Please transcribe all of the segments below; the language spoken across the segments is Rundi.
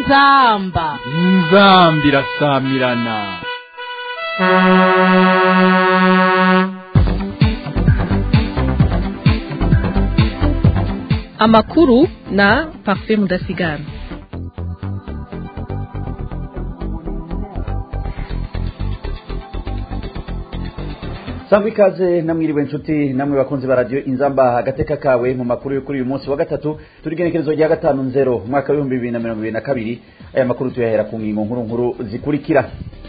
inzamba inzambi irasamirana amakuru na parfait mudasigana sangwa ikaze namwiriwe nshuti namwe bakunzi ba radiyo inzamba agateka kawe mu makuru yo kuri uyu munsi wa gatatu turi igenekerezo rya gatanu nzero umwaka w'ibihumbi bibiri na mirongo ibiri na kabiri aya makuru tuyahera ku ngingo nkuru nkuru zikurikira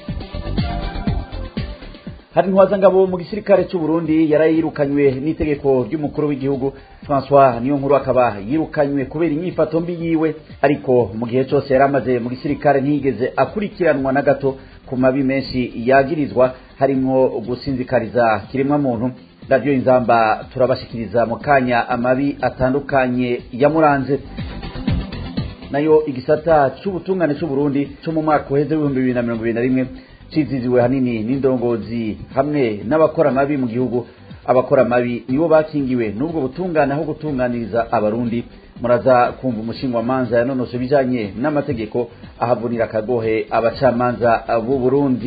hari ntwazangabo mu gisirikare cy'u Burundi yarayirukanywe n'itegeko ry'umukuru w'igihugu François niyo nkuru akaba yirukanywe kubera inyifato mbi yiwe ariko mu gihe cyose yari amaze mu gisirikare ntiyigeze akurikiranwa na gato ku mabi menshi yagirizwa harimo gusinzikariza kiremwa muntu radiyo inzamba turabashikiriza mu kanya amabi atandukanye yamuranze nayo igisata cy'ubutungane cy'u Burundi cyo mu mwaka uheze w'ibihumbi bibiri na mirongo ibiri na rimwe ciziziwe hanini n'indongozi hamwe n'abakora amabi mu gihugu abakora amabi nibo bakingiwe n'ubwo butungane aho gutunganiriza abarundi muraza kumva umushinga manza yanonose bijanye n'amategeko ahavunira akagohe abacamanza b'u Burundi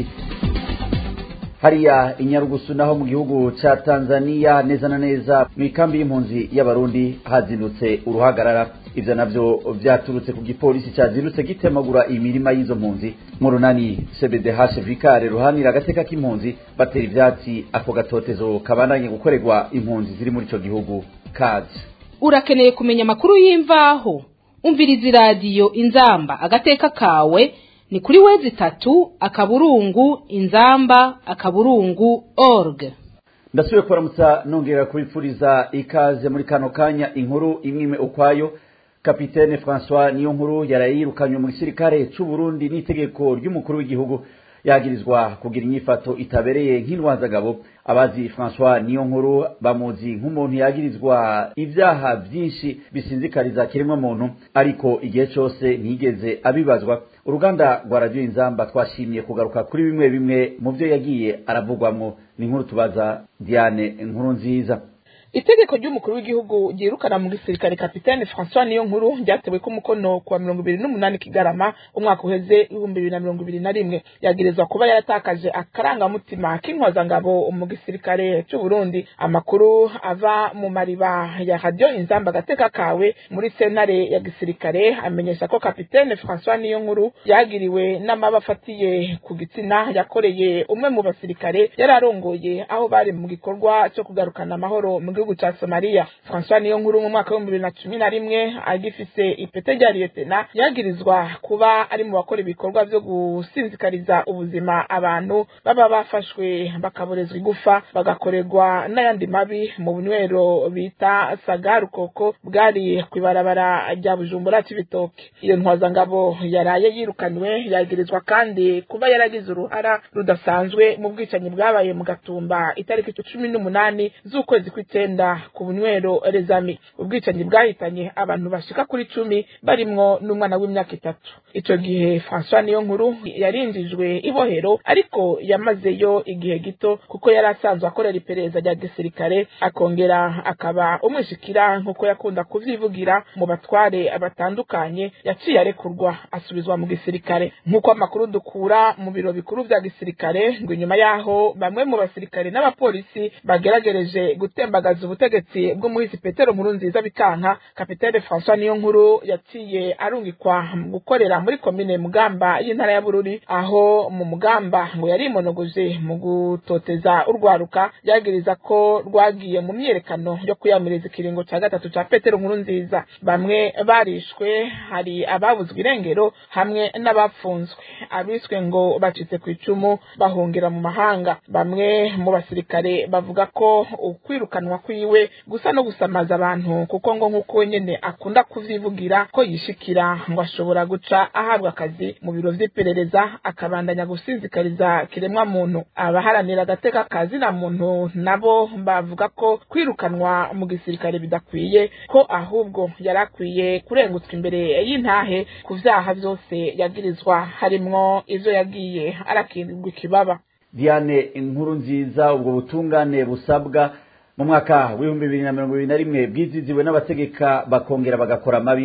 hariya inyarugusu naho mu gihugu ca Tanzania neza na neza mu ikambi y'impunzi y'abarundi hazindutse uruhagarara ivyo navyo vyaturutse ku gipolisi cazindutse gitemagura imirima y'izo mpunzi mu runani CBDH Vicare ruhanira agateka k'impunzi batera ivyatsi ako gatotezo kabandanye gukorerwa impunzi ziri muri ico gihugu kazi urakeneye kumenya amakuru y'imvaho umviriza iradiyo inzamba agateka kawe ni kuri wezi itatu akaburungu inzamba akaburungu org ndasubiye kubaramutsa nongera kubipfuriza ikaze muri kano kanya inkuru imwe ukwayo kapitene François niyo nkuru yarayirukanywe mu gisirikare cy'u Burundi n'itegeko ry'umukuru w'igihugu yagirizwa kugira inyifato itabereye nk'intwazagabo abazi François niyo nkuru bamuzi nk'umuntu yagirizwa ibyaha byinshi bisinzikariza kiremwa muntu ariko igihe cyose ntigeze abibazwa uruganda rwa radiyo inzamba twashimye kugaruka kuri bimwe bimwe mu byo yagiye aravugwamo ni inkuru tubaza Diane inkuru nziza itegeko ry'umukuru w'igihugu ryirukana mu gisirikare kapitene François niyo nkuru ryatewe ko umukono kuwa mirongo ibiri n'umunani kigarama umwaka uheze ibihumbi bibiri na mirongo ibiri na rimwe yagirizwa kuba yaratakaje akarangamutima k'intwazangabo mu gisirikare cy'u Burundi amakuru ava mu mariba ya radio inzamba gateka kawe muri sentare ya gisirikare amenyesha ko kapitene François niyo nkuru yagiriwe n'amaba afatiye ku gitsina yakoreye umwe mu basirikare yari arongoye aho bari mu gikorwa cyo kugarukana amahoro mu gihugu ca Somalia François niyo nkuru mu mwaka w'ibihumbi bibiri na cumi na rimwe agifise ipete rya liyetena yagirizwa kuba ari mu bakora ibikorwa vyo gusinzikariza ubuzima abantu baba bafashwe bakaborezwa igufa bagakorerwa n'ayandi mabi mu bunywero bita sagarukoko bwari kw'ibarabara rya bujumbura c'ibitoke iyo ntwazangabo yaraye yirukanywe yagirizwa kandi kuba yaragize uruhara rudasanzwe mu bwicanyi bwabaye mu gatumba itariki cumi n'umunani z'ukwezi kw'icenda ku bunywero rezami ubwicanyi bwahitanye abantu bashika kuri cumi barimwo n'umwana w'imyaka itatu ico gihe François niyo nkuru yarinjijwe ibohero ariko yamazeyo igihe gito kuko yari asanzwe akorera iperereza rya gisirikare akongera akaba umwishikira nk'uko yakunda kuvyivugira mu batware batandukanye yaciye arekurwa asubizwa mu gisirikare nk'uko amakuru dukura mu biro bikuru vya gisirikare ngo inyuma yaho bamwe mu basirikare n'abapolisi bageragereje gutembagaza ubutegetsi bw'umuhisi Petero Nkurunziza bikanka kapitene François niyo nkuru yaciye arungikwa gukorera muri komine Mugamba y'intara ya Bururi aho mu Mugamba ngo yari imonogoje mu gutoteza urwaruka yagiriza ko rwagiye mu myerekano yo kuyamiriza ikiringo ca gatatu ca Petero Nkurunziza bamwe barishwe hari ababuzwe irengero hamwe n'abapfunzwe abiswe ngo bacitse ku icumu bahungira mu mahanga bamwe mu basirikare bavuga ko ukwirukanwa kwiwe gusa no gusamaza abantu kuko ngo nk'uko nyene akunda kuvyivugira ko yishikira ngo ashobora guca ahabwa akazi mu biro vy'iperereza akabandanya gusinzikariza kiremwa muntu abaharanira agateka kazi na muntu nabo bavuga ko kwirukanwa mu gisirikare bidakwiye ko ahubwo yari akwiye kurengutswa imbere y'intahe ku vyaha vyose yagirizwa harimwo ivyo yagiye arakirwa ikibaba Diane inkuru nziza ubwo butungane busabwa mu mwaka w'ibihumbi bibiri na mirongo ibiri na rimwe bwiziziwe n'abategeka bakongera bagakora amabi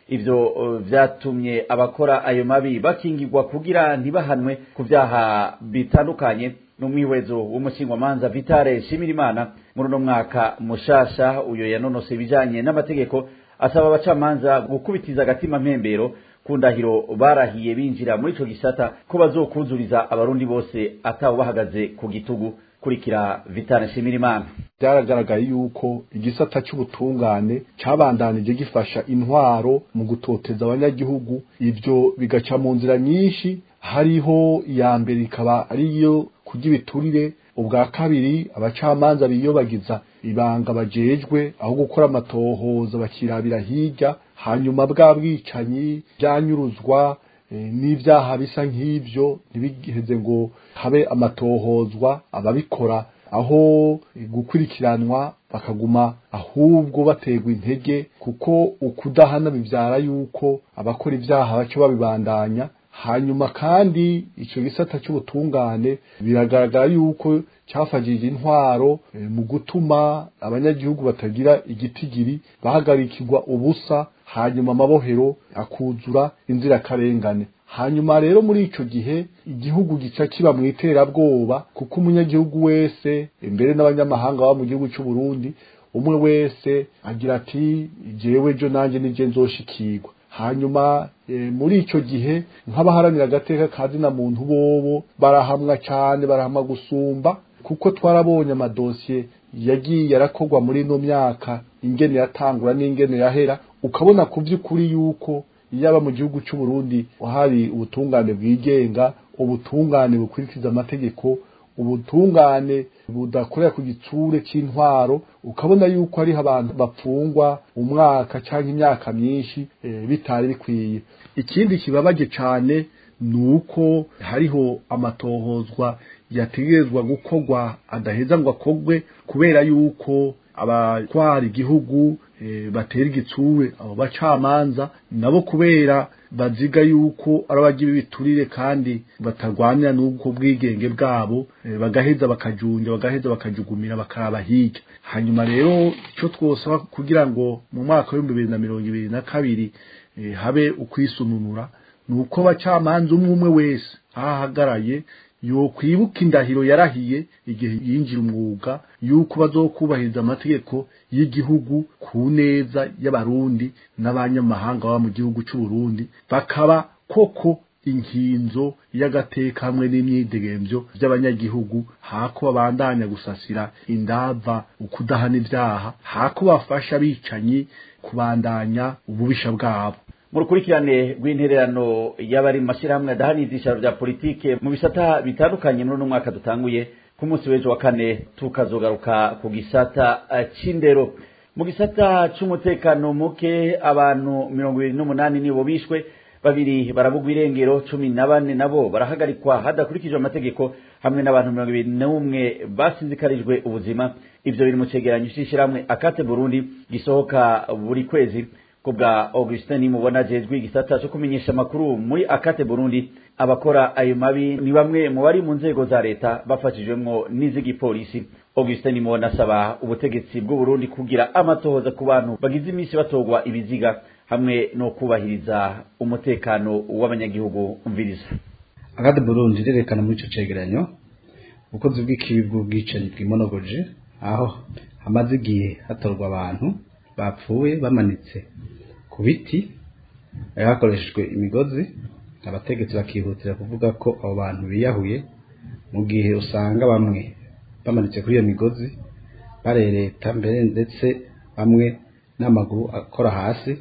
ivyo uh, vyatumye abakora ayo mabi bakingirwa kugira ntibahanwe ku vyaha bitandukanye n'umwihwezo w'umushingwamanza vitale shimirimana muri uno mwaka mushasha uyo yanonose ibijanye n'amategeko asaba abacamanza gukubitiza agatima mpembero ku ndahiro barahiye binjira muri ico gisata ko bazokuzuriza abarundi bose atawe bahagaze ku gitugu kurikira vitale shimirimana byaragaragaye yuko igisata cy'ubutungane cyabandanije gifasha intwaro mu gutoteza abanyagihugu ibyo bigaca mu nzira nyinshi hariho iya mbere ikaba ariyo kurya ibiturire ubwa kabiri abacamanza biyobagiza ibanga bajejwe aho gukora amatohoza bakirabira hirya hanyuma bwa bwicanyi byanyuruzwa n'ibyaha bisa nk'ibyo ntibigeze ngo habe amatohozwa ababikora aho gukurikiranwa bakaguma ahubwo baterwa intege kuko ukudahana bibyara yuko abakora ibyaha baca babibandanya hanyuma kandi icyo gisata cy'ubutungane biragaragara yuko cyafashije intwaro mu gutuma abanyagihugu batagira igitigiri bahagarikirwa ubusa hanyuma amabohero akuzura inzirakarengane hanyuma rero muri ico gihe igihugu gica kiba mu iterabwoba kuko umunyagihugu wese imbere n'abanyamahanga baba mu gihugu cy'u Burundi umwe wese agira ati jewe jo nanje nije nzoshikirwa hanyuma e, muri ico gihe nk'abaharanira agateka kazi na muntu bobo barahamwa cyane barahamwa gusumba kuko twarabonye amadosiye yagiye arakorwa muri ino myaka ingene yatangura n'ingene yahera ukabona ku by'ukuri yuko yaba mu gihugu cy'u Burundi hari ubutungane bwigenga ubutungane bukurikiza amategeko ubutungane budakorera ku gitsure cy'intwaro ukabona yuko hariho abantu bapfungwa umwaka cyangwa imyaka myinshi e, bitari bikwiye ikindi kibabaje cyane ni uko hariho amatohozwa yategerezwa gukorwa adaheza ngo akorwe kubera yuko abatwara igihugu e, batera igitsure abo bacamanza nabo kubera baziga yuko ari abagira ibiturire kandi batagwanya n'ubwo bwigenge bwabo e, bagaheza bakajunja bagaheza bakajugumira bakaraba hirya hanyuma rero icyo twosaba kugira ngo mu mwaka w'ibihumbi bibiri na mirongo ibiri na kabiri e, habe ukwisununura ni uko abacamanza umwe umwe wese aho ahagaraye yokwibuka indahiro yarahiye igihe yinjira umwuga yuko bazokubahiriza amategeko y'igihugu ku neza y'abarundi n'abanyamahanga baba mu gihugu cy'u Burundi bakaba koko inkinzo y'agateka hamwe n'imyidegemvyo by'abanyagihugu hako babandanya gusasira indava ukudahana ibyaha hako bafasha abicanyi kubandanya ububisha bwabo mu rukurikirane rw'intererano y'abari mu mashyirahamwe adahana ibyicaro bya politike mu bisata bitandukanye muri uno mwaka dutanguye ku munsi w'ejo wa kane tukazogaruka ku gisata c'indero mu gisata c'umutekano muke abantu mirongo ibiri n'umunani nibo bishwe babiri barabugwa irengero cumi na bane nabo barahagarikwa hadakurikijwe amategeko hamwe n'abantu mirongo ibiri n'umwe basinzikarijwe ubuzima ivyo biri mu cegeranyo c'ishirahamwe akate burundi gisohoka buri kwezi kubwa Augustin mubona jejwe igisata cyo kumenyesha makuru muri akate Burundi abakora ayo mabi ni bamwe mu bari mu nzego za leta bafashijwemwo n'iz'igipolisi Augustin mubona asaba ubutegetsi bw'u Burundi kugira amatohoza ku bantu bagize iminsi batogwa ibiziga hamwe no kubahiriza umutekano w'abanyagihugu umviriza akate Burundi rerekana muri ico cegeranyo ubukozi bw'ikibi bw'ubwicanyi bw'imonogoje aho hamaze igihe hatorwa abantu bapfuye bamanitse ku biti hakoreshejwe imigozi abategetsi bakihutira kuvuga ko abo bantu biyahuye mu gihe usanga bamwe bamanitse kuri iyo migozi barereta mbere ndetse bamwe n'amaguru akora hasi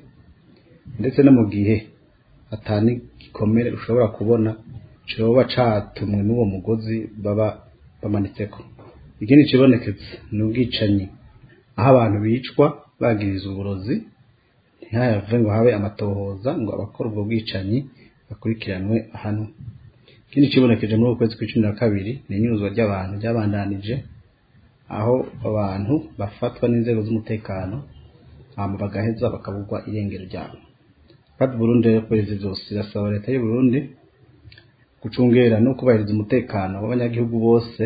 ndetse no mu gihe atani gikomere ushobora kubona coba catumwe n'uwo mugozi baba bamanitseko ikindi kibonekeza ni ubwicanyi aho abantu bicwa bagiriza uburozi ntihave ngo habe amatohoza ngo abakora ubwo bwicanyi bakurikiranwe hano ikindi kibonekeje muri uku kwezi kw'icumi na kabiri ni inyuzwa ry'abantu ryabandanije aho abantu bafatwa n'inzego z'umutekano hama bagaheza bakabugwa irengero ryabo kandi Burundi rero kwezi zose irasaba leta y'u Burundi gucungera no kubahiriza umutekano w'abanyagihugu bose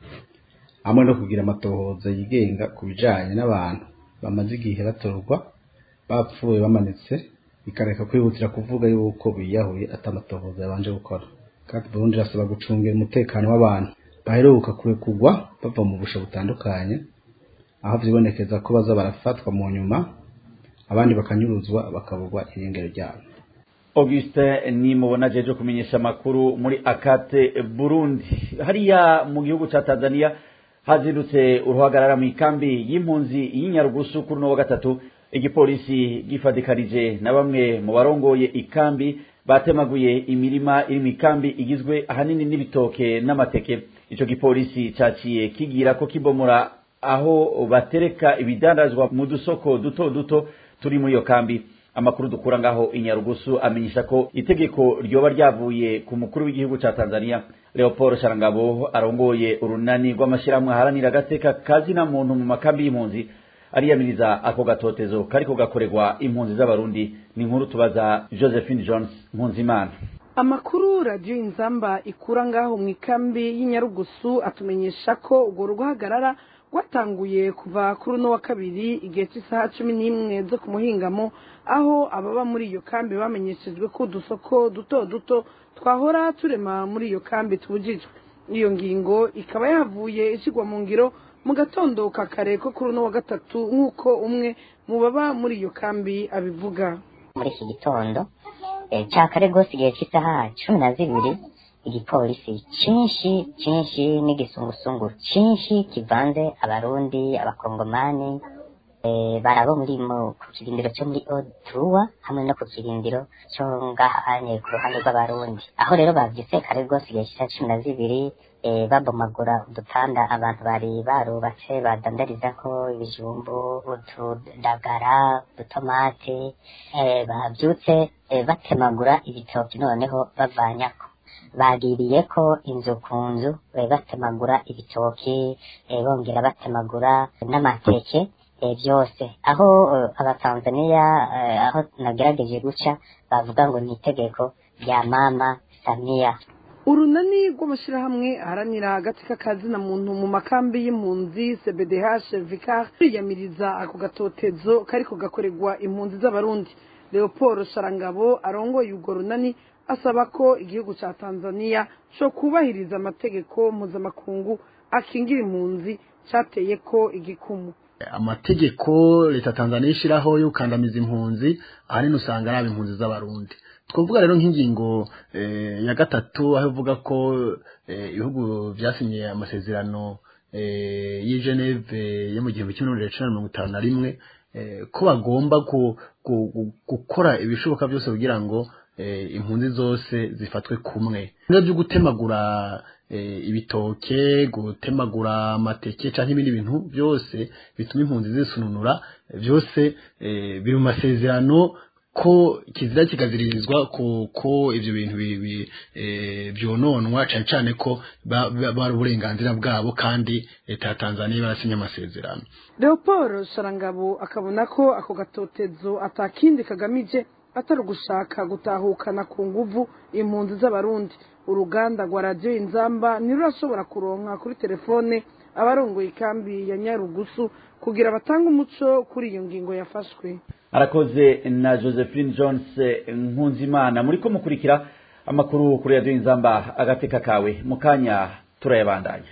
hamwe no kugira amatohoza yigenga ku bijanye n'abantu bamaze igihe batorwa bapfuye bamanitse ikareka kwihutira kuvuga yuko biyahuye atamatohoza yabanje gukora kandi Burundi irasaba gucungira umutekano w'abantu baheruka kurekurwa bava mu busho butandukanye aho vyibonekeza ko baza barafatwa mu nyuma abandi bakanyuruzwa bakaburwa irengero ryabo Auguste ni mubona jeje kumenyesha makuru muri akate Burundi hariya mu gihugu ca Tanzania hazindutse uruhagarara mu ikambi y'impunzi y'inyarugusu kuri no wa gatatu igipolisi gifadikanije na bamwe mu barongoye ikambi batemaguye imirima iri mu ikambi igizwe ahanini n'ibitoke n'amateke ico gipolisi caciye kigira ko kibomora aho batereka ibidandazwa mu dusoko duto duto turi muri iyo kambi amakuru dukura ngaho inyarugusu amenyesha ko itegeko ryoba ryavuye ku mukuru w'igihugu ca Tanzania Leopold Sharangabo arongoye urunani rw'amashyirahamwe aharanira agateka kazina muntu mu makambi y'impunzi ariyamiriza ako gatotezo kariko gakorerwa impunzi z'abarundi ni inkuru tubaza Josephine Jones Mpunzimana amakuru radiyo inzamba ikura ngaho mu ikambi y'inyarugusu atumenyesha ko urwo ruhagarara rwatanguye kuva kuri uno wa kabiri igihe cy'isaha cumi n'imwe zo ku muhingamo aho ababa muri iyo kambi bamenyeshejwe ko udusoko duto duto twahora turema muri iyo kambi tubujijwe iyo ngingo ikaba yavuye ishyirwa mu ngiro mu gatondo ka kare ko kuri uno wa gatatu nk'uko umwe mu baba muri iyo kambi abivuga muri iki gitondo cya kare rwose igihe cy'isaha cumi na zibiri igipolisi cyinshi cyinshi n'igisungusungu cyinshi kivanze abarundi abakongomani barabo muri ku kirindiro cyo muri oduwa hamwe no ku kirindiro cyo ngahanye ku ruhande rw'abarundi aho rero babyise kare rwose igihe cy'isaha cumi na zibiri babomagura udutanda abantu bari barubatse badandarizaho ibijumbu utudagara udutomate babyutse batemagura ibitoki noneho bavanyako bagiriye ko inzu ku nzu batemagura ibitoki bongera batemagura n'amateke byose aho abatanzaniya aho nagerageje guca bavuga ngo ni itegeko rya mama samiya urunani rw'amashyirahamwe aharanira agati k'akazina muntu mu makambi y'impunzi cbdh vicar kwiyamiriza ako gatotezo kariko gakorerwa impunzi z'abarundi leopold sharangabo arongoye urwo runani asaba ko igihugu cya tanzania cyo kubahiriza amategeko mpuzamakungu akingira impunzi cyateye ko igikumu amategeko leta tanzania ishyiraho yo gukandamiza impunzi ahanini usanga ari impunzi z'abarundi twavuga rero nk'ingingo ya gatatu aho ivuga ko ibihugu byasinye amasezerano y'i geneve yo mu gihumbi kimwe magana cyenda mirongo itanu na rimwe ko bagomba gukora ibishoboka byose kugira ngo impunzi zose zifatwe kumwe ibyo byo gutemagura ibitoke gutemagura amateke cyangwa ibindi bintu byose bituma impunzi zisununura byose biri mu masezerano ko kizira kikaziririzwa ko ibyo bintu byononwa cyane cyane ko bari uburenganzira bwabo kandi leta ya tanzania barasinya amasezerano leopold sharangabo akabona ko ako gatotezo atakindi kagamije atari ugushaka gutahukana ku nguvu impunzi z'abarundi uruganda rwa radiyo inzamba ntirurashobora kuronka kuri telefone abarongoye ikambi ya nyarugusu kugira batange umuco kuri iyo ngingo yafashwe arakoze na josephine jones nkunzimana muri ko mukurikira amakuru kuri radiyo inzamba agateka kawe mu kanya turayabandanya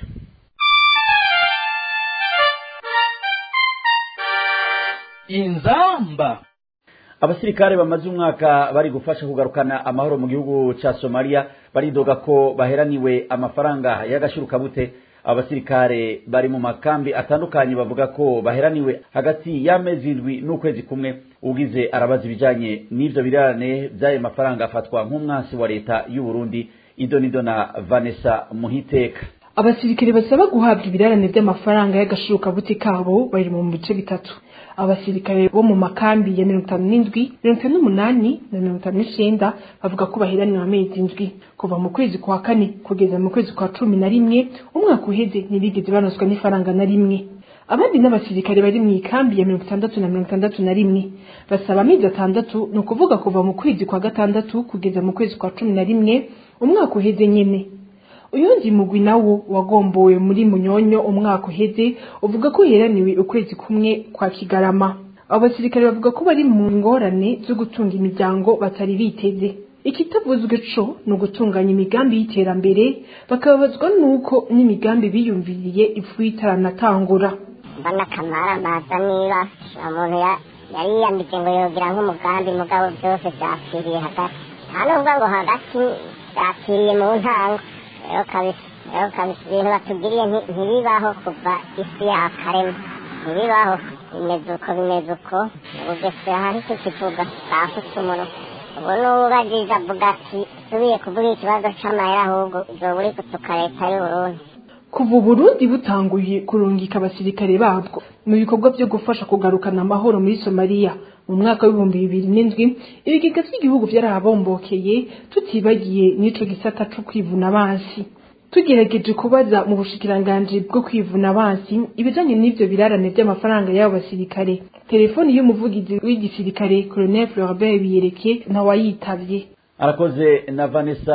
inzamba abasirikare bamaze umwaka bari gufasha kugarukana amahoro mu gihugu ca Somalia baridoga ko baheraniwe amafaranga y'agashirukabute abasirikare bari mu makambi atandukanye bavuga ko baheraniwe hagati y'amezi indwi n'ukwezi kumwe ugize arabaza ibijanye n'ivyo birarane vy'ayo mafaranga afatwa nk'umwansi wa leta y'u Burundi idonido na Vanessa Muhiteka abasirikare basaba guhabwa ibirarane by'amafaranga y'agashirukabute kabo bari mu bice bitatu abasirikare bo mu makambi ya mirongo itanu n'indwi mirongo itanu n'umunani na mirongo itanu n'icenda bavuga ko baheraniwe amezi indwi kuva mu kwezi kwa kane kugeza mu kwezi kwa cumi na rimwe umwaka uheze ntibigeze banoswa n'ifaranga na rimwe abandi n'abasirikare bari mu ikambi ya mirongo itandatu na mirongo itandatu na rimwe basaba amezi atandatu ni ukuvuga kuva mu kwezi kwa gatandatu kugeza mu kwezi kwa cumi na rimwe umwaka uheze nyene uyundi mugwi nawo wagombowe muri munyonyo umwaka uheze uvuga ko uheraniwe ukwezi kumwe kwa kigarama abo basirikare bavuga ko bari mu ngorane zo gutunga imiryango batari biteze ikitavuzwe co ni ugutunganya imigambi y'iterambere bakababazwa n'uko n'imigambi biyumviriye ipfuye itaranatangura mbona akamara amaza niba umuntu ya- yari yiyambitse ngo yogira nk'umugambi mugabo byose byapfiriye hagati nta nubwo ngo hagati byapfiriye mu ntango rero kabisa rero kabisa ibintu batugiriye nti- ntibibaho kuva isi yakarema ntibibaho bimeze uko bimeze uko ubugesera hari tukivuga bafutse umunwa ubu n'ubagije avuga ati subiye kuvuga ikibazo c'amahera ahubwo uzoba uri gutuka leta y'uburundi kuva uburundi butanguye kurungika abasirikare babwo mu bikorwa byo gufasha kugarukana amahoro muri somaliya mu mwaka w'ibihumbi bibiri n'indwi ibigega by'igihugu byarahabombokeye tutibagiye n'ico gisata co kwivuna abansi tugerageje kubaza mu bushikiranganji bwo kwivuna abansi ibijanye n'ivyo birarane by'amafaranga y'abo basirikare telefoni y'umuvugizi w'igisirikare colonel floribert biyereke ntawayitavye arakoze na vanessa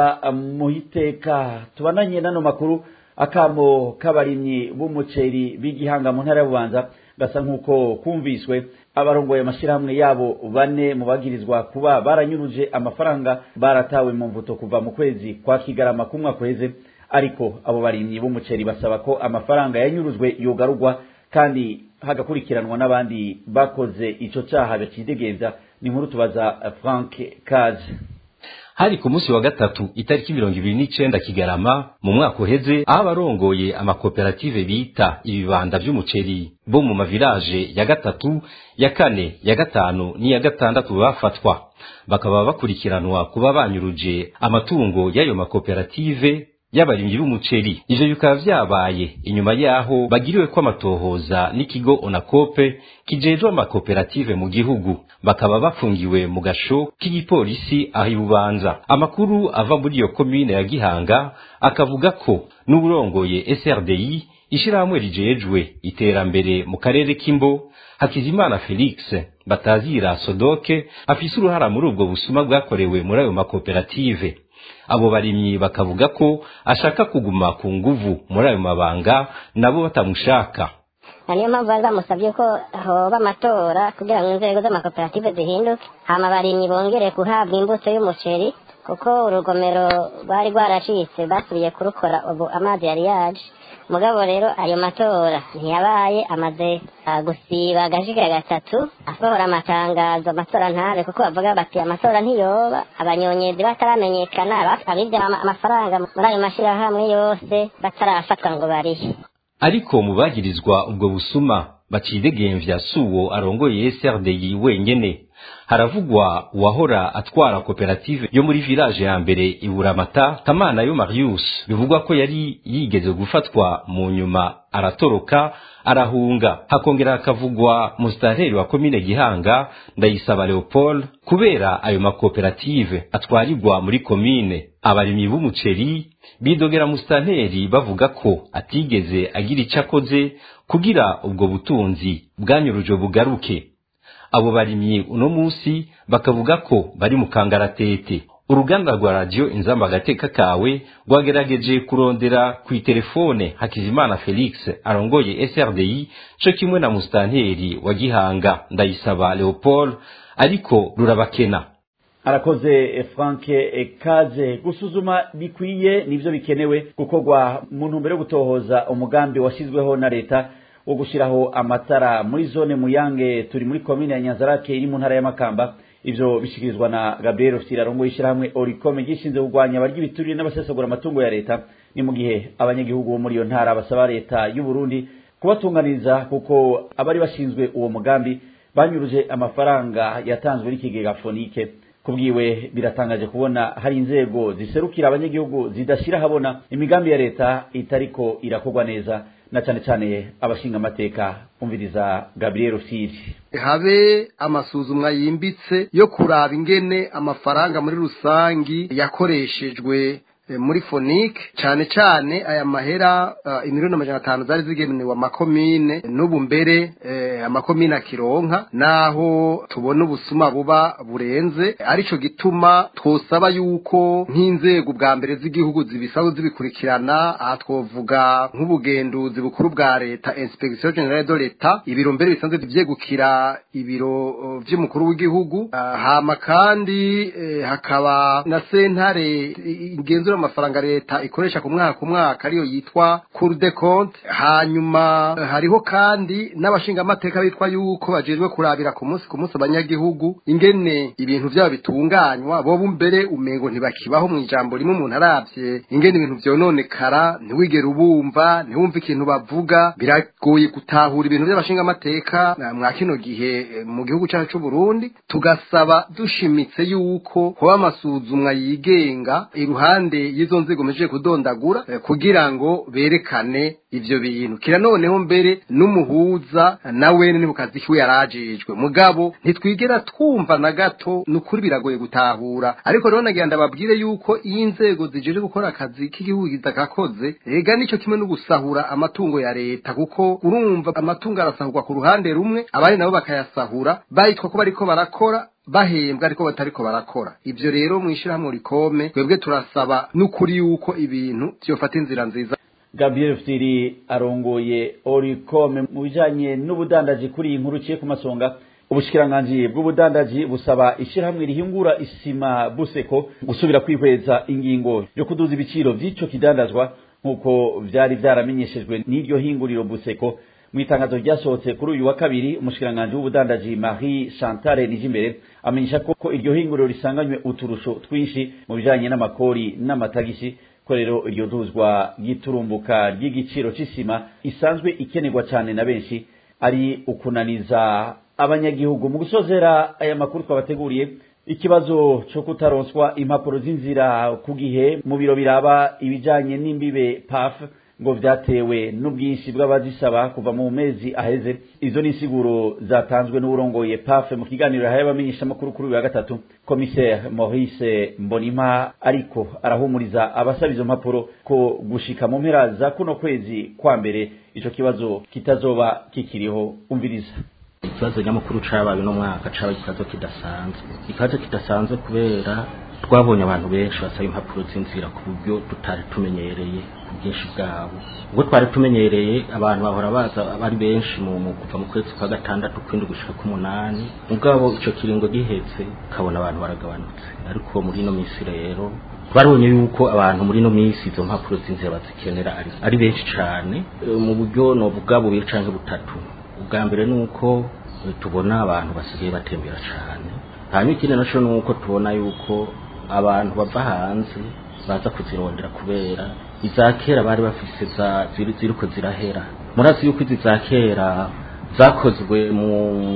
muhiteka tubananye n'ano makuru akamo k'abarimyi b'umuceri b'igihanga mu ntara y'ububanza gasa nk'uko kumviswe abarongoye amashyirahamwe yabo bane mu bagirizwa kuba baranyuruje amafaranga baratawe mu mvuto kuva mu kwezi kwa kigarama k'umwaka uheze ariko abo barimyi b'umuceri basaba ko amafaranga yanyurujwe yogarurwa kandi hagakurikiranwa n'abandi bakoze ico caha bacidegenza ni inkuru tubaza frank kaze hari ku munsi wa gatatu itariki mirongo ibiri n'icenda kigarama mu mwaka uheze aho abarongoye amakoperative bita ibibanda vy'umuceri bo mu mavilaje ya gatatu ya kane ya gatanu n'iya gatandatu bafatwa bakaba bakurikiranwa kuba banyuruje amatungo y'ayo makoperative y'abarimyi b'umuceri ivyo bikaba vyabaye inyuma yaho bagiriwe ko amatohoza n'ikigo onakope kijejwe amakoperative mu gihugu bakaba bafungiwe mu gasho k'igipolisi aho ibubanza amakuru ava muri iyo komine ya gihanga akavuga ko n'uburongoye srdi ishirahamwe rijejwe iterambere mu karere k'imbo hakizimana felix batazira sodoke afise uruhara muri ubwo busuma bwakorewe muri ayo makoperative abo barimyi bakavuga ko ashaka kuguma ku nguvu muri ayo mabanga nabo batamushaka na niyo mpamvu bari bamusabye ko hoba amatora kugira ngo inzego z'amakoperative zihinduke hama abarimyi bongere guhabwa imbuto y'umuceri kuko urugomero rwari rwaracitse basubiye kurukora ubu amazi yari yaje mugabo rero ayo matora ntiyabaye amaze ah, gusiba agajiga gatatu asohora amatangazo amatora ntabe kuko bavuga bati amatora ntiyoba abanyonyezi bataramenyekana abaf- abibye ama- amafaranga muri ayo mashyirahamwe yose batarafatwa ngo barihe ariko mu bagirizwa ubwo busuma bacidegemvya suwo arongoye SRDI wenyene haravugwa uwahora atwara koperative yo muri village ya mbere iburamata kamana yo marius bivugwa ko yari yigeze gufatwa mu nyuma aratoroka arahunga hakongera hakavugwa musitanteri wa komine gihanga ndayisaba leopold kubera ayo makoperative atwarirwa muri komine abarimyi b'umuceri bidogera musitanteri bavuga ko atigeze agira icyo akoze kugira ubwo butunzi bwanyuruje bugaruke abo barimyi uno munsi bakavuga ko bari mu kangaratete uruganda rwa radiyo inzamba agateka kawe rwagerageje kurondera ku itelefone hakizimana felix arongoye srdi co kimwe na musitanteri wa gihanga ndayisaba leopold ariko rurabakena arakoze frank kaze gusuzuma bikwiye nivyo bikenewe gukorwa mu ntumbero yo gutohoza umugambi washyizweho na leta wo gushyiraho amatara muri zone muyange turi muri komine ya nyanzarake iri mu ntara y'amakamba ivyo bishikirizwa na gabriel ofisiri arongoye ishyirahamwe orikome gishinzwe kurwanya abarya ibiturire n'abasesagura amatungo ya leta ni mu gihe abanyagihugu bo muri iyo ntara basaba leta y'u burundi kubatunganiriza kuko abari bashinzwe uwo mugambi banyuruje amafaranga yatanzwe n'ikigega fonike kubwiwe biratangaje kubona hari inzego ziserukira abanyagihugu zidashira habona imigambi ya leta itariko irakorwa neza na cyane cyane abashinga amateka umviriza Gabriel Siri habe amasuzumwa yimbitse yo kuraba ingene amafaranga muri rusangi yakoreshejwe eh, muri fonike cyane cyane aya mahera uh, imiliyoni amajana atanu zari zigenewe amakomine n'ubu mbere eh, amakomine akironka naho tubona ubusuma buba burenze arico gituma twosaba yuko nk'inzego bwa mbere z'igihugu zibisaba zibikurikirana aha twovuga nk'ubugenduzi bukuru bwa leta inspection generale de l'etat ibiro mbere bisanzwe vyegukira ibiro uh, vy'umukuru w'igihugu uh, hama kandi eh, hakaba na sentare igenzura amafaranga leta ikoresha ku mwaka ku mwaka ariyo yitwa cour de compte hanyuma eh, hariho kandi n'abashingamateka bitwa yuko bajejwe kurabira ku munsi ku munsi abanyagihugu ingene ibintu vyabo bitunganywa bobo mbere umengo ntibakibaho mu ijambo rimwe umuntu aravye ingene ibintu vyononekara ntiwigere ubumva ntiwumve ikintu bavuga biragoye gutahura ibintu vy'abashingamateka eh, mwa kino gihe eh, mu gihugu cyacu c'u Burundi tugasaba dushimitse yuko hoba amasuzumwa yigenga iruhande y'izo nzego mejeje kudondagura eh, kugira ngo berekane ivyo bintu kira noneho mbere n'umuhuza nawe ni mu kazi kiwe yarajejwe mugabo ntitwigera twumva na gato nukuri biragoye gutahura ariko rero nagira ndababwire yuko iyo inzego zijeje gukora akazi k'igihugu kitakakoze ega nico kimwe no gusahura amatungo ya leta kuko urumva amatungo arasahurwa ku ruhande rumwe abandi nabo bakayasahura bayitwa ko bariko barakora bahembwa ariko batariko barakora ivyo rero mwishirahamwe rikome twebwe turasaba n'ukuri yuko ibintu vyofata inzira nziza Gabriel Fitiri arongoye Oricome mu bijanye n'ubudandaji kuri iyi nkuru ciye ku masonga ubushikiranganji bw'ubudandaji busaba ishirahamwe rihingura isima buseko gusubira kwihweza ingingo yo kuduza ibiciro vy'ico kidandazwa nk'uko vyari vyaramenyeshejwe n'iryo hinguriro buseko mu itangazo ryasohotse kuri uyu wa kabiri umushikiranganji w'ubudandaji Marie Chantal Nijimbere amenyesha ko ko iryo hinguriro risanganywe uturusho twinshi mu bijanye n'amakori n'amatagisi ko rero iryo duzwa ry'iturumbuka ry'igiciro c'isima isanzwe ikenerwa cyane na benshi ari ukunaniza abanyagihugu mu gusozera aya makuru twabateguriye ikibazo cyo kutaronswa impapuro z'inzira ku gihe mu biro biraba ibijanye n'imbibe PAF ngo vyatewe n'ubwinshi bw'abazisaba kuva mu mezi aheze izo ni insiguro zatanzwe n'urongoye PAF mu kiganiro yahaye abamenyesha makuru kuri uyu wa gatatu commissaire Maurice Mbonimpa ariko arahumuriza abasaba izo mpapuro ko gushika mu mpera za kuno kwezi kwa mbere ico kibazo kitazoba kikiriho umviriza ikibazo nyamukuru cabaye no mwaka cabaye ikibazo kidasanzwe ikibazo kidasanzwe kubera twabonye abantu benshi basaba impapuro z'inzira ku buryo tutari tumenyereye ku bwinshi bwabo ubwo twari tumenyereye abantu bahora baza bari benshi mu mu- kuva mu kwezi kwa gatandatu kwindi gushika k'umunani mugabo ico kiringo gihetse ukabona abantu baragabanutse ariko muri ino minsi rero twarabonye yuko abantu muri ino minsi izo mpapuro z'inzira bazikenera ari, ari benshi cane Eh, mu buryo novuga bubiri canke butatu ubwa mbere ni uko eh, tubona abantu basigaye batembera cane hanyuma ikindi naco ni uko tubona yuko abantu bava hanze baza kuzirondera kubera iza kera bari bafise za ziri ziriko zirahera murazi yuko izi za kera zakozwe mu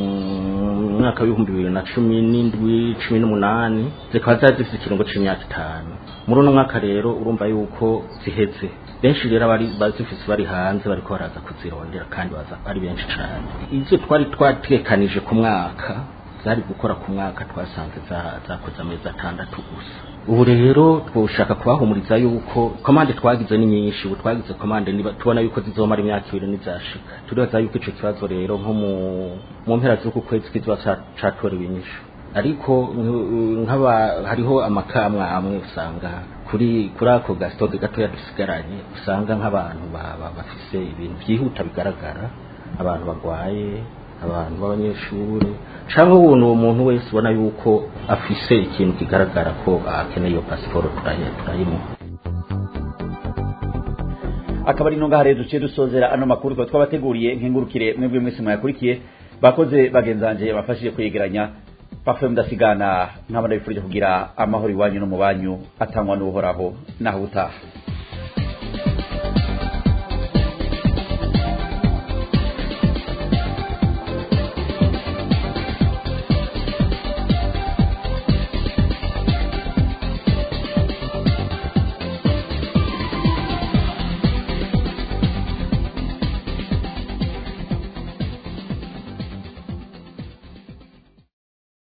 mwaka w'ibihumbi bibiri na cumi n'indwi cumi n'umunani zikaba zari zifite ikiringo c'imyaka itanu muri uno mwaka rero urumva yuko ziheze benshi rero bari bazifise bari hanze bariko baraza kuzirondera kandi baza ari benshi cane izo twari twatekanije ku mwaka zari gukora ku mwaka twasanze za- zakoze amezi atandatu gusa ubu rero twoshaka kubahumuriza yuko komande twagize ni nyinshi ubu twagize komande niba tubona yuko zizomara imyaka ibiri nizashika turibaza yuko ico kibazo rero nko mu mu mpera z'uku kwezi kizoba ca- catorewe inyishu ariko nk- nk'aba hariho amakamwa amwe usanga kuri kuri ako gasitoke gatoya dusigaranye usanga nk'abantu ba- ba- bafise ibintu vyihuta bigaragara abantu bagwaye abantu b'abanyeshuri cyangwa ubuntu uwo muntu wese ubona yuko afise ikintu kigaragara ko akeneye iyo pasiporo turayi- turayimuha akaba ari ngaha rero duciye dusozera ano makuru twaba twabateguriye nkengurukire mwebwe mwese mwayakurikiye bakoze bagenzanje bafashije kwegeranya pafe mudasigana nk'abana bifurije kugira amahoro iwanyu no mu banyu atangwa n'uhoraho naho utaha